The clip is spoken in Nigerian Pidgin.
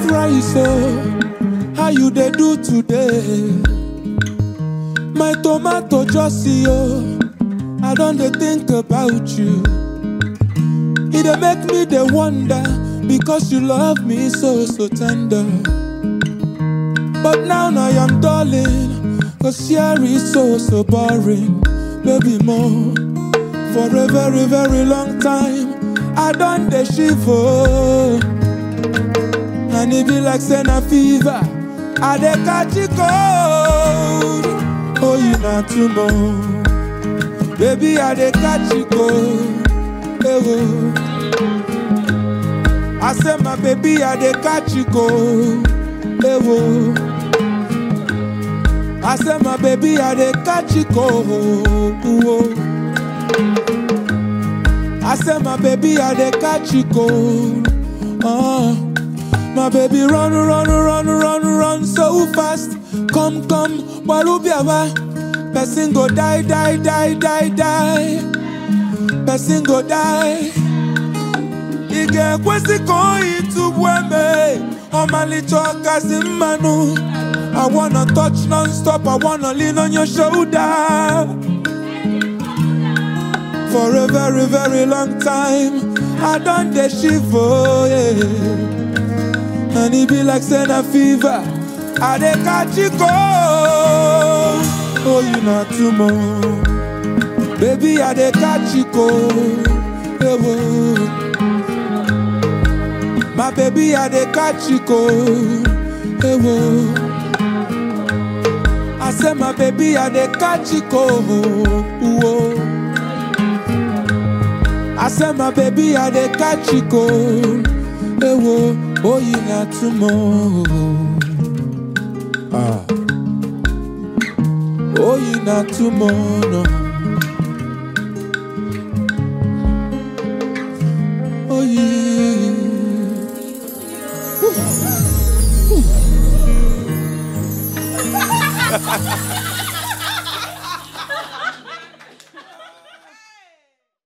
rice oh how you dey do today my tomato just see oh i don dey think about you e dey make me dey wonder because you love me so so tender but now i am darling cause here is so so boring baby more for a very very long time i don dey shiver and e be like say na fever i dey catch e cold oh you na too much baby i dey catch e cold ewo i say my baby i dey catch e cold ewo i say my baby i dey catch e cold owo i say my baby i dey catch e cold oh. My baby run, run, run, run, run so fast. Come, come, Walubiawa. Person go die, die, die, die, die. Person go die. Ige kwesi koi tu bweme. Omali choka manu. I wanna touch non-stop. I wanna lean on your shoulder. For a very, very long time. I done the shiver, yeah. And it be like say na fever. I dey catch you cold. Oh, you not too much. Baby, I dey catch you cold. Hey, whoa. My baby, I dey catch you cold. Hey, whoa. I say my baby, I dey catch you cold. Whoa. I say my baby, I dey catch you cold. Hey, whoa. Oh, you not tomorrow. Ah. Oh, you not tomorrow. Oh, yeah. Ooh. Ooh.